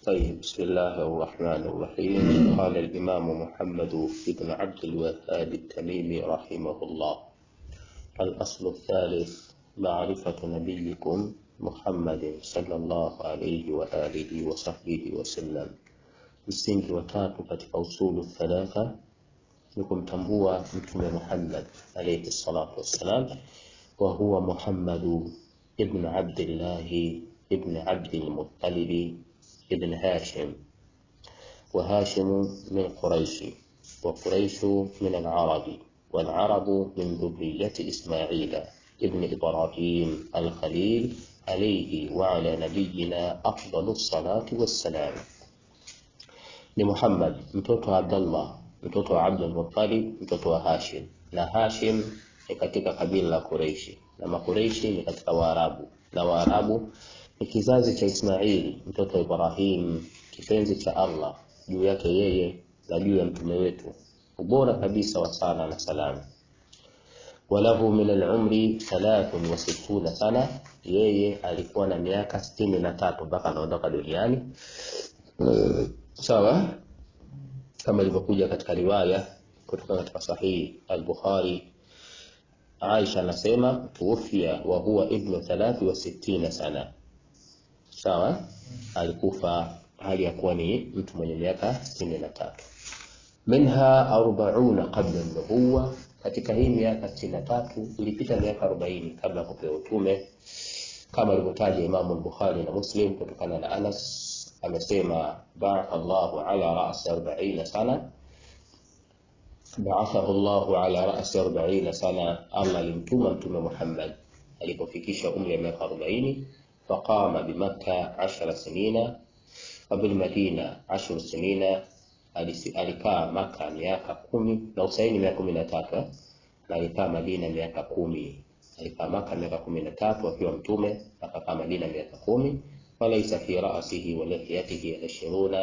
طيب بسم الله الرحمن الرحيم قال الإمام محمد بن عبد الوهاب التميمي رحمه الله الأصل الثالث معرفة نبيكم محمد صلى الله عليه وآله وصحبه وسلم msingi wa tatu katika usulu thalatha ni kumtambua mtume Muhammad alayhi salatu wassalam wa huwa Muhammadu ibn Abdillahi ibn Abdil Muttalib ibn Hashim وهاشم من قريش وقريش من العرب والعرب من ذرية إسماعيل ابن إبراهيم الخليل عليه وعلى نبينا أفضل الصلاة والسلام ni Muhammad mtoto wa Abdullah mtoto wa Abdul Muttalib mtoto wa Hashim na Hashim ni katika kabila la Quraishi na Makureishi ni katika Waarabu na Waarabu ni kizazi cha Ismaili mtoto wa Ibrahim kipenzi cha Allah juu yake yeye na juu ya mtume wetu ubora kabisa wa sala na salamu walahu min al-umri 63 sana yeye alikuwa na miaka 63 mpaka anaondoka duniani sawa kama ilivyokuja katika riwaya kutoka katika sahihi al-Bukhari Aisha anasema tuwafia wa huwa ibnu thalathi wa sittina sana sawa alikufa hali ya kuwa ni mtu mwenye miaka 63 minha arbauna qabla nubuwa katika hii miaka 63 ilipita miaka 40 kabla ya kupewa utume kama alivyotaja Imamu al-Bukhari na Muslim kutokana na Anas amesema ba'atha Allahu ala ra'si 40 sana ba'athahu Allahu ala ra'si 40 sana Allah alimtuma mtume Muhammad alipofikisha umri wa miaka 40 faqama bimakka 10 sinina wa bil madina 10 sinina alikaa maka miaka kumi na usaini miaka kumi na tatu na alikaa madina miaka kumi alikaa maka miaka kumi na tatu akiwa mtume akakaa madina miaka kumi وليس في رأسه ولحيته عشرون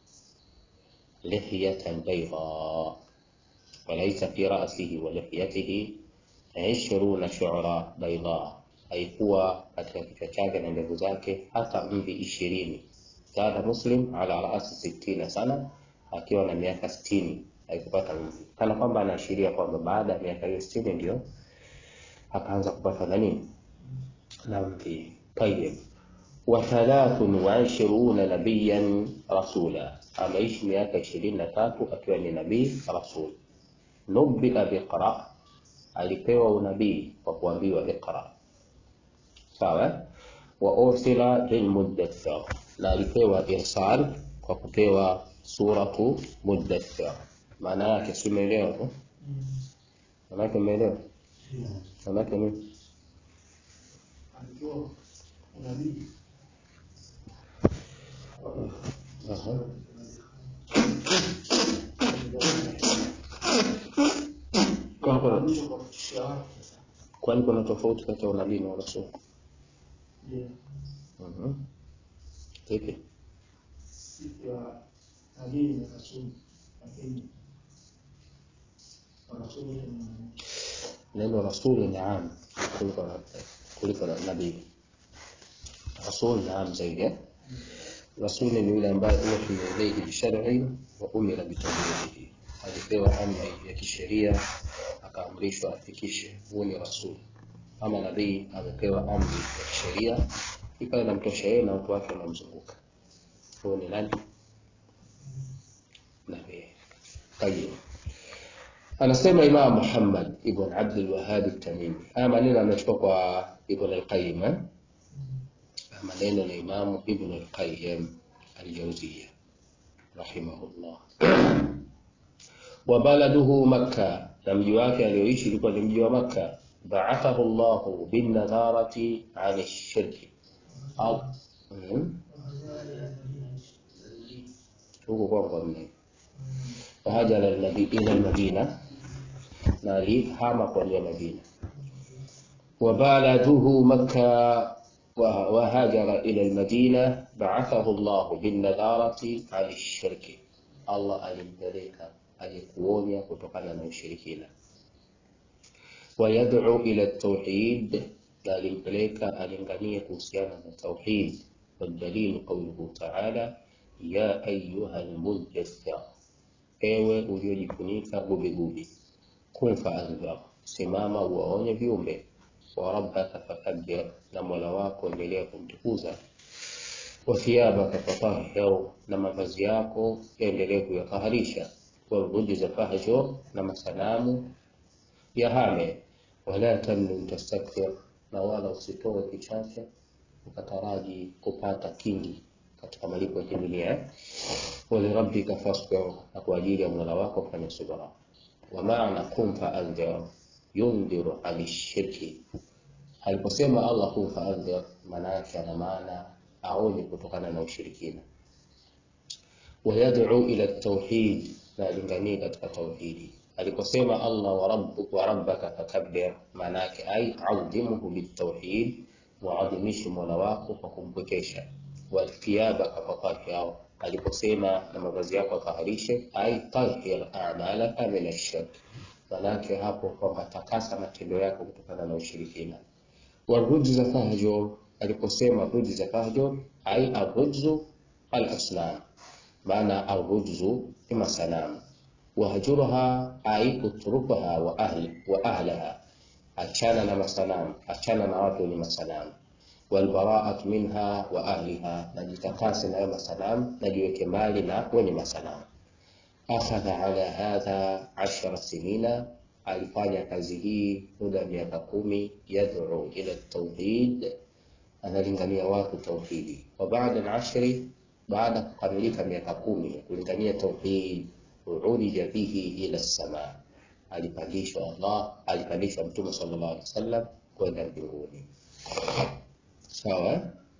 لحية بيضاء وليس في رأسه ولحيته عشرون شعرة بيضاء haikuwa katika kichwa chake na ndevu zake hata mvi ishirini zada muslim ala raasi sittina sana akiwa na miaka sitini haikupata mvi kana kwamba anaashiria kwamba baada ya miaka hiyo sitini ndio akaanza kupata na nini na mvi tayib وثلاث وعشرون نبيا رسولا ameishi miaka ishirini na tatu akiwa ni nabii rasul nubia biqra alipewa unabii kwa kuambiwa iqra sawa wa ursila lilmuddathir na alipewa irsal kwa kupewa suratu muddathir maana yake simeelewa tu maana yake umeelewa maana yake nini Aha. Kwani kuna- Kwani kuna tofauti kati ya unabii na unabii? Mhm. Ipi? siku ya nabii na rasuli, lakini rasuli ni Neno rasuli ni am kuliko na kuliko na nabii. Rasul ni am zaidi. eh? Rasuli ni yule ambaye huwa ilayhi bishar'i wa umira bitablighihi. Alipewa amri ya kisheria akaamrishwa afikishe. Huyo ni rasul. Ama nabii amepewa amri ya kisheria ikawa inamtosha yeye na watu wake wanamzunguka. Huyo ni nani? Nabii. Tayeb. Anasema Imam Muhammad ibn Abd al-Wahhab at-Tamimi. Haya maneno amechukua kwa Ibn al-Qayyim. eh? Haya maneno ni Imam Ibn al-Qayyim al-Jawziyya rahimahullah. Wa baladuhu Makkah, na mji wake alioishi ulikuwa ni mji wa Makkah. Ba'athahu Allahu bin nadharati 'an ash-shirk. Au Mhm. huko kwa kwa mimi. Fahajara al-nabi ila al-Madina na alihama kuanzia Madina. وبلده مكة وه- وهاجر إلى المدينة بعثه الله بالنذارة عن الشرك الله alimpeleka alikuonya kutokana na ushirikina ويدعو إلى التوحيد na alimpeleka alinganie kuhusiana na tauhid والدليل قوله تعالى ya ayuha almudaththir, ewe uliojifunika gubigubi, kum faandhir, simama uwaonye viumbe, wa rabbaka fakabbir, na mola wako endelea kumtukuza, wa thiyabaka fatahhir, na mavazi yako yaendelee kuyataharisha, warujza fahjur, na masanamu yahame, wala tamnun tastakthir, na wala usitoe kichache ukataraji kupata kingi katika malipo ya kidunia. Walirabbika fasbir, na kwa ajili ya mola wako fanya subra. Wa maana kum faandhir yundhiru ani shirki, aliposema Allah kum faandhir, maana yake ana maana aonye kutokana na ushirikina. Wayad'u ila tauhid, na alinganie katika tauhidi. Aliposema Allah wa rabbuka wa rabbaka fakabbir, maana yake ai adhimuhu bitauhid waadhimishe mola wako kwa kumpwekesha. Wathiyabaka fatahhir, aliposema na mavazi yako ataharishe, ai tahhir a'malaka min ash-shirk, manake hapo kwamba takasa matendo yako kutokana na ushirikina. Warujza fahjur, aliposema rujza fahjur, ai arrujzu al-asnam, maana arrujzu ni masanamu. Wahjurha ai utrukaha wa ahli wa ahlaha achana na masanamu, achana na watu wenye masanamu. Walbaraat minha wa ahliha, najitakase nayo masanamu, najiweke mbali na wenye masanamu. Akhadha ala hadha ashara sinina, alifanya kazi hii muda wa miaka kumi. Yad'u ila tauhid, analingania watu tauhidi. Wa baada al-ashri, baada kukamilika miaka kumi ya kulingania tauhid, urija bihi ila samaa alipandishwa Allah, alipandishwa Mtume sallallahu alaihi wasallam kwenda mbinguni. Sawa,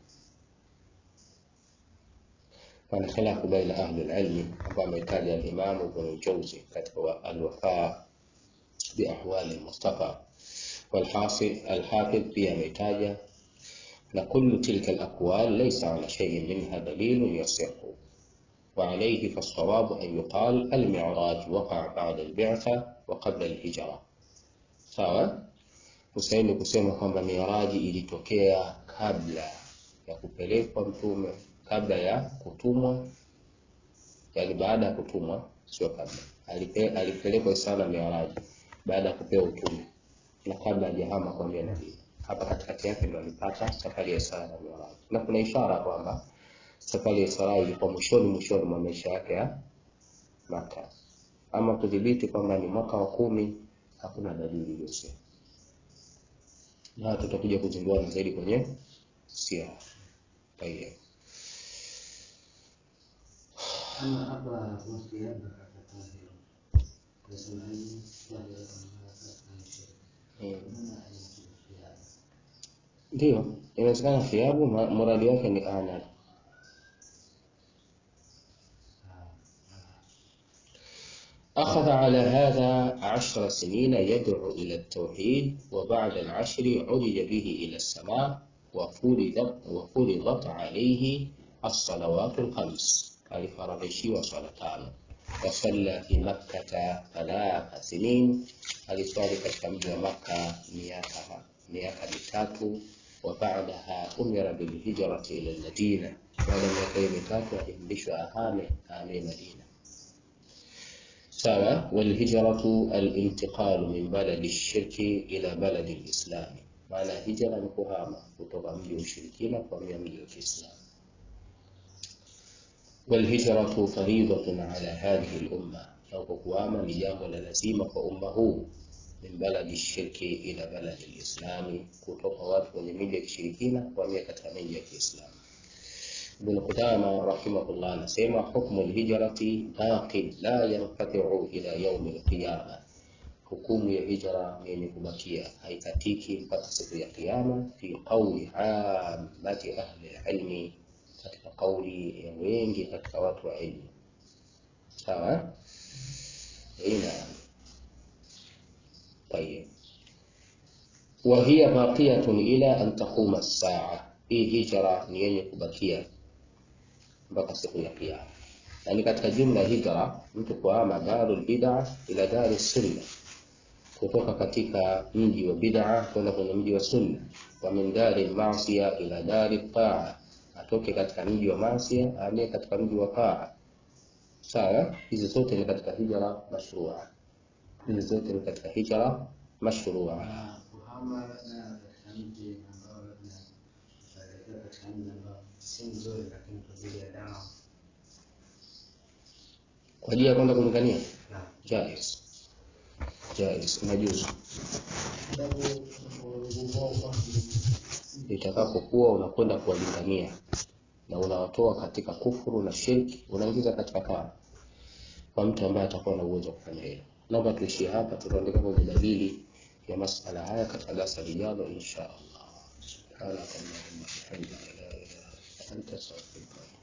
pana khilafu baina ahli alilmi, ambao ametaja al-Imam Ibn Jawzi katika al-Wafa bi ahwali al-Mustafa, walhasil al-Hafidh pia ametaja na kullu tilka al-aqwal laysa ala shay'in minha dalilun yasihu وعليه فالصواب أن يقال المعراج وقع بعد البعثة وقبل الهجرة sawa usaini kusema kwamba miraji ilitokea kabla ya kupelekwa mtume kabla ya kutumwa yani baada ya kutumwa sio kabla Alipe, alipelekwa sana miraji baada ya kupewa utume na kabla hajahama kwambia nabii hapa katikati yake ndo alipata safari ya Isra na Miraji na kuna ishara kwamba safari ya Isra ilikuwa mwishoni mwishoni mwa maisha yake ya Maka. Ama kudhibiti kwamba ni mwaka wa kumi, hakuna dalili iliyosema, na tutakuja kuzinduana zaidi kwenye siara. Tayeb. Ama hapa wasiaba katatahiyo nasema hivi wale wanaaisha Mm. maana haikufikiana Ndio, inawezekana thiabu ma- muradi wake ni anad. أخذ على هذا عشر سنين يدعو إلى التوحيد وبعد العشر عرج به إلى السماء وفرضت وفرضت عليه الصلوات الخمس alifaradhishiwa swala tano wasalla fi makkata thalatha sinin aliswali katika mji wa makka miaka miaka mitatu wa baadaha umira bilhijrati ila lmadina baada ya miaka hiyo mitatu aliamrishwa ahame ahame madina sawa walhijratu alintiqalu min baladi lshirki ila baladi lislami maana hijra ni kuhama kutoka mji wa ushirikina kuhamia mji wa kiislamu والهجرة فريضة على هذه الأمة أو kuhama ni jambo la lazima kwa umma huu min baladi shirki ila baladi lislami kutoka watu wenye miji ya kishirikina kuhamia katika miji ya kiislamu Ibn Qudama rahimahullah anasema hukmu alhijrati baqin la yanqati'u ila yaumi alqiyama, hukumu ya hijra ni yenye kubakia haikatiki mpaka siku ya kiyama, fi qauli ammati ahli alilmi, katika kauli ya wengi katika watu wa ilmu. Sawa, ina tayeb wa hiya baqiyatun ila an taquma as-saa, hii hijra ni yenye kubakia mpaka siku ya kiyama. Yani katika jumla ya hijra, mtu kuhama darul bid'a ila dari sunna, kutoka katika mji wa bid'a kwenda kwenye mji wa sunna, wa min dari maasiya ila dari taa, atoke katika mji wa Masia ahamie katika mji wa Taa. Sawa, hizi zote ni katika hijra mashrua, hizi zote ni katika hijra mashrua. na kuhama na katika mji ambao labda utaelekea katika mji ambao si mzuri, lakini kwa ajili ya dawa Kwa ajili ya kwenda kulingania, na jaiz jaiz, inajuzu Sababu nguvu wao kwa itakapokuwa unakwenda kuwalingania na unawatoa katika kufuru na shirki, unaingiza katika taa kwa mtu ambaye atakuwa na uwezo wa kufanya hilo. Naomba tuishie hapa, tutaandika kwenye dalili ya masala haya katika darasa lijalo insha Allah. Subhanaka Allahumma wa bihamdika la ilaha illa anta astaghfiruka wa atubu